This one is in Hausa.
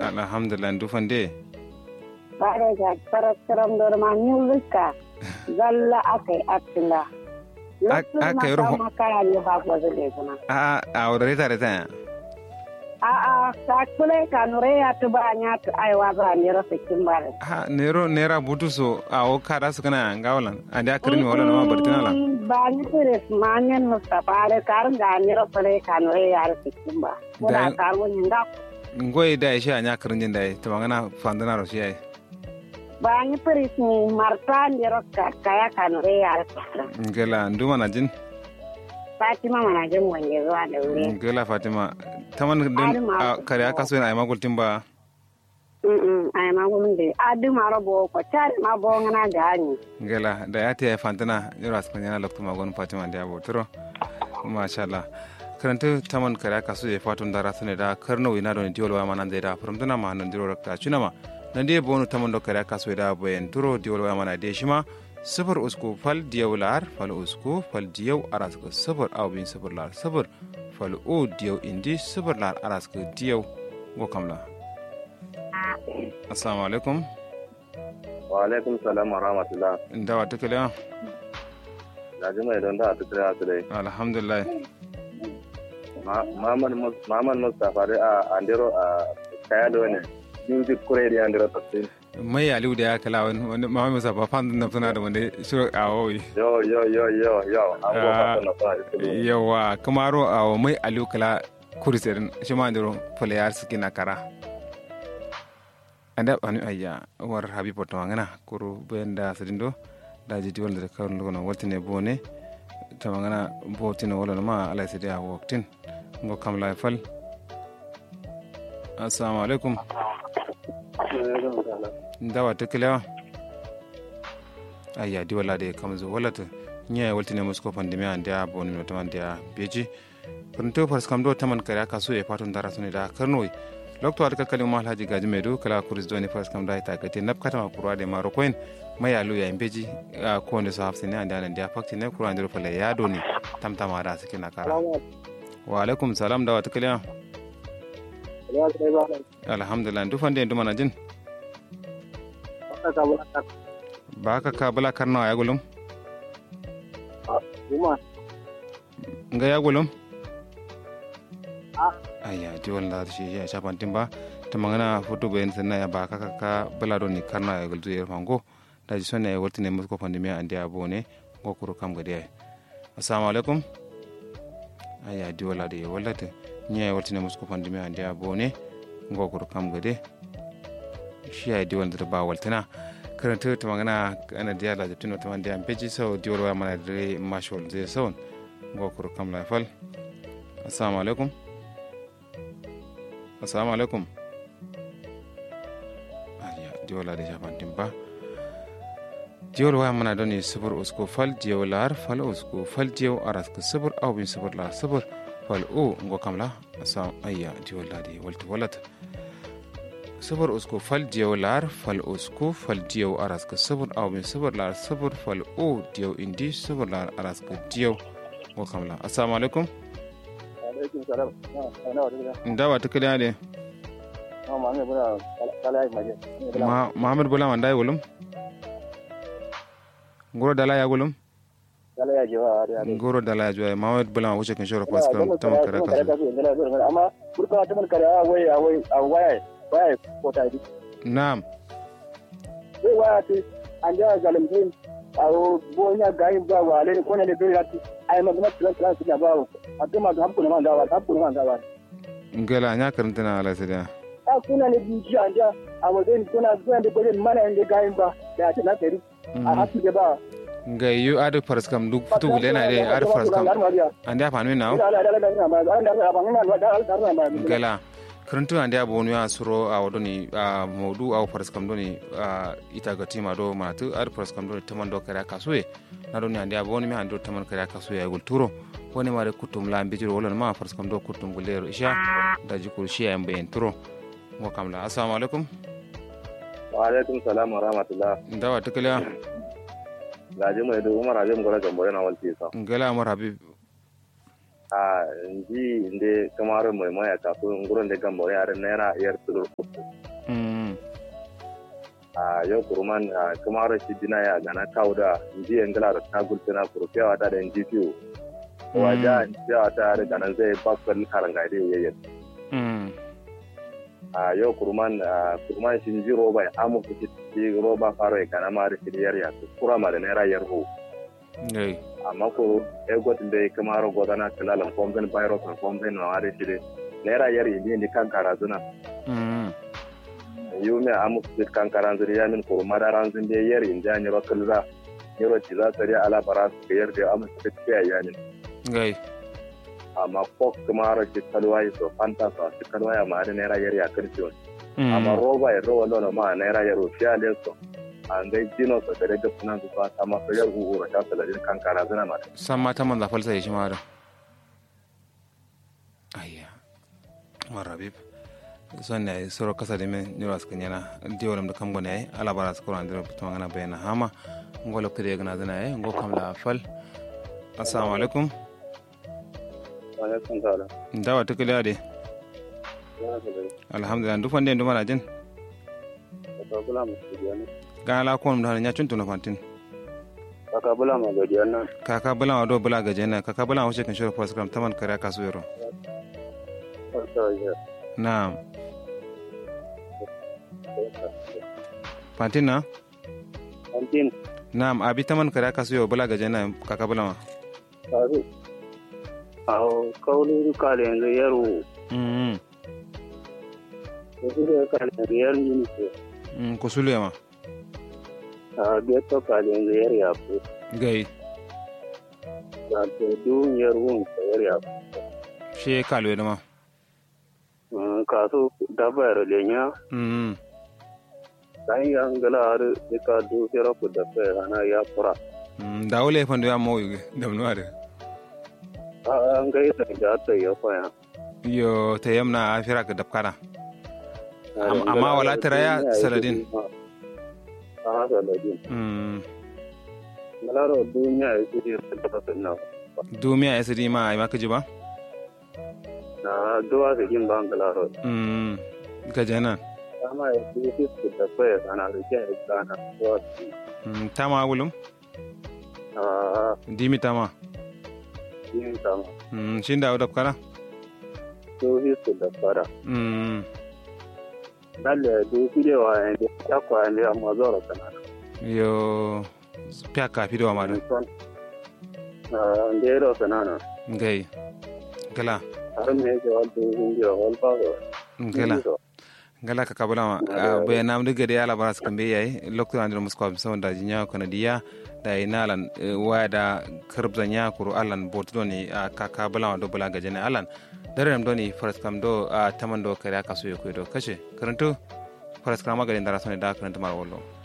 alhamdulillah dufan de bare ga paraskaram dor ma nyuluka zalla akai atila aka yi ruhu- makara ne ba ko zule kuma a a wadare tare ta a a ta kule ka nure ya tu ba nya tu ai wa ba ne rasa kin bare ha nero nera butu so a o kada su kana gawalan a da kirin wala na ma bartina la ba ni pere manyen no ta bare kar ga ni rasa le ka nure ya rasa kin ba ko da Da- kar woni nda ngoy da shi anya kirin jin dai to magana fandana ro shi ai ba ni pere ni marta ni rasa kaya ka nure ya rasa kin ngela nduma na jin Fatima mana jin wange zuwa da wuri ngela fatima taman din Adama. a kare aka so na ai magul timba Mm ai ma gulun de adu maro bo ko tare ma bo ngana gani ngela da ya ta fantana yura su kanyana lokto magon fatima da abo turo masha Allah karanta taman kare aka so ya fatun dara sune da karno ina don diolwa manan zai da furumtuna ma nan diro rakta cunama nan dai bonu taman do kare aka so da bayan turo diolwa mana de shima sifir usku fal diyau lar fal usku fal diyau araska sifir au bin sifir lar sifir fal o diyau indi sifir lar araska diyau go kamla assalamu alaikum wa alaikum salam wa rahmatullah ndawa tukale da jima idan da ta kira su dai alhamdulillah Maman Mustapha dai a Andero a kaya da wani music kure da Andero Tassin. mai aliu da ya kala wani wani ma mai safa fan na suna da wanda shiru a woi Yo yo yo yo yo an ko Ah. fata na sa isu. yawa kamaro a mai aliu kala kuriserin shi ma ndiro playar suke na kara anda anu ayya war habibo to ngana kuru benda sedindo da jiti wal da kawon lono waltine bone to ngana botine wala ma ala sedi a woktin ngo kam la fal assalamu alaikum ndawa tekelewa ayya di wala de kam zo wala to nya waltine musko pandemi ande a boni no tamande a beji pronto fars kam do taman kare aka so e patun dara sune da karnoi lokto ad kakali ma alhaji gaji medu kala kuris doni fars kam da ita gate nap kata ma kurwa de maro koin maya lu ya imbeji a ko ne so hafsine ande ande dia fakti ne kurwa ndiro fala ya doni tam tam ada sike na kara wa alaikum salam da wata kaliya alhamdulillah ndu fande ndu mana jin ba ka ka bala karno ya gulum nga ya gulum ayya di wala shi ya shapan timba ta mangana foto bayan sanna ya ba ka ka ka bala do ni karna ya gultu ya fango da ji sonna ya wurtine musko pandemi ande abo ne ngo kuru kam gade ay assalamu alaikum ayya di wala de wala te nya ya wurtine musko pandemi ande abo ne ngo kuru kam gade shi ya di wala ba waltina karanta ta magana ana diya la jatino ta wanda ampeji sau di wala mana dare mashol zai sau ngo kuru kam la fal assalamu alaikum assalamu alaikum ayya diwola da shafantin ba diwol waya mana doni sifir usko fal diyaw lar fal usko fal diyaw aras ka sifir aw bin sifir lar sifir fal o ngo kamla assalamu ayya diwol la di walta walata sifir usko fal diyaw lar fal usko fal diyaw aras ka sifir aw bin sifir lar sifir fal o diyaw indi sifir lar aras ka diyaw ngo kamla assalamu alaikum Alaikum salam. Na wa dai. ndawa tukaliya de Ma ma ne bura kala ai maje. Ma- Muhammad Bula Mandai gulum? Ngoro dala ya gulum? Kala ya jiwa da. Ngoro dala ya juwa Muhammad Bula ma wuce kan shoro pas kan ta makara kasu. Amma burka ta mun kare a wai a wai a wai wai ko ta yi. Na'am. Wai waya ce an ja zalimtin a bonya gayin ba wa alai ko ne da bai rati ai ma kuma tilan tilan su ya ba a kuma ga hakku man gawa hakku man gawa Ngala nya karanta na ala sada. a kuna ne biji an ja a wajen kuna zuwa da gwajen mana inda gayin ba da ta na tari a hakku da ba Nga yu adu faras kam duk futu gule na de adu faras kam. Ande apa nu na? Ngala. Karantu ande abu nu ya suro a wodoni a modu a faras kam doni a ita ga tima do ma tu adu faras kam doni taman do kare kasue. Na doni ande abu ni mi ando taman kare kasue ya gulturo. woni mare kutum la mbijiro wala ma faras kam do kutum gulero isha da jikul shi ya mbayen turo. Ngo kam la. Assalamu alaikum. wa alaikum salam wa rahmatullah Ndawa tukaliya. gaji mai da umar abin gwada gambo yana walti sa ngala amar habib a ji inde kamar mai maya kafin gurin da gamba ya naira yar tudur mm a yau kurman a kamar shi dina ya gana kawo da ji ngala da ta gultuna kurfiyawa ta da ji fiyo wajen jiya ta da ganan zai bakwai karanga da yayin mm a yau kurman a kurman shi ji roba ya amu su ci roba faro ya gana ma da shi yar ya kura ma da naira yar ho gai amma ko egot da ya kamar godana kalalan komben virus na komben na wari shi de naira yar indi ni kan karazuna mm yume amu su kan karazuna ya min ko madaran zin de yar indi an yaro kalza yaro ci za tare ala bara su yar da amu su ce ya ne gai amma ko kamar shi kalwai so fanta so shi kalwai ma da naira yar ya karfi amma roba ya roba lona ma naira yar fiya le so an dai jino so da da sunan su ta ma so yar ugura ta saladin kan karazuna ma san mata man zafal sai shi ma da ayya marabib son ne soro kasa de men nyura ska nyana diwalam da kam gone ay ala bara ska ran dira to ngana bayna hama ngolo kede gana dana ay ngo kam la fal assalamu alaikum alaikum salam ndawa tukule ade alhamdulillah ndu fande ndu mara jen Kaka bula ma godiya nan. gana la ko ndu nya chuntu na fantin Kaka bula ma godiya nan. kaka bula wa do bula gaje na kaka bula wa shekin shoro program taman kare kasu yoro Farka ya. na'am fantin na Antin, na'am abi taman kare kasu yoro bula gaje na kaka bula wa kazu. Aho, kaulu kale yanzu yaro. mm Kazu da kale yanzu yaro ne ke. mm ko sulu ma A geto kale yanzu yaro ya fi. gai Da to dun yaro wun ka yaro ya fi. she kalwe da ma Kasu daba yaro lenya. mm Dan ya ngala har da ka du yaro ku da fe ana ya fura. mm da wole fandu ya mo yuge da no ade An ga yadda da ta ya faya. yo te yamna afira ka dabkara Am- amma wala tara ya saladin. Ah, saladin. mm Malaro duniya ya ce da ta na. dumiya sd ma ai maka ji ba Na duwa da jin bangalaro. mm gaje na Sama ya ce su da kwaya sana da ke ya gana duwa su. mm tama wulum Ah, dimi tama yin sama. mm shin da dabkara Su su da fara. mm Dalle du kudewa ya ne ya kwa ne amma zora sana. yo pya ka fi do ma da Ah, ndero sana na. gai gala Har me ke wal du hindiyo wal ba do. gala gala ka kabula ma be nam de gade ala baras kambe yayi lokto andro musko am sawon da jinya kono diya da inalan wada karbza nya kuru alan botdo ni ka kabula ma do bula gaje ne alan dare nam doni faras kam do taman do kare aka so yokoy do kashe karanto faras kama gade ndara sone da karanta mar wollo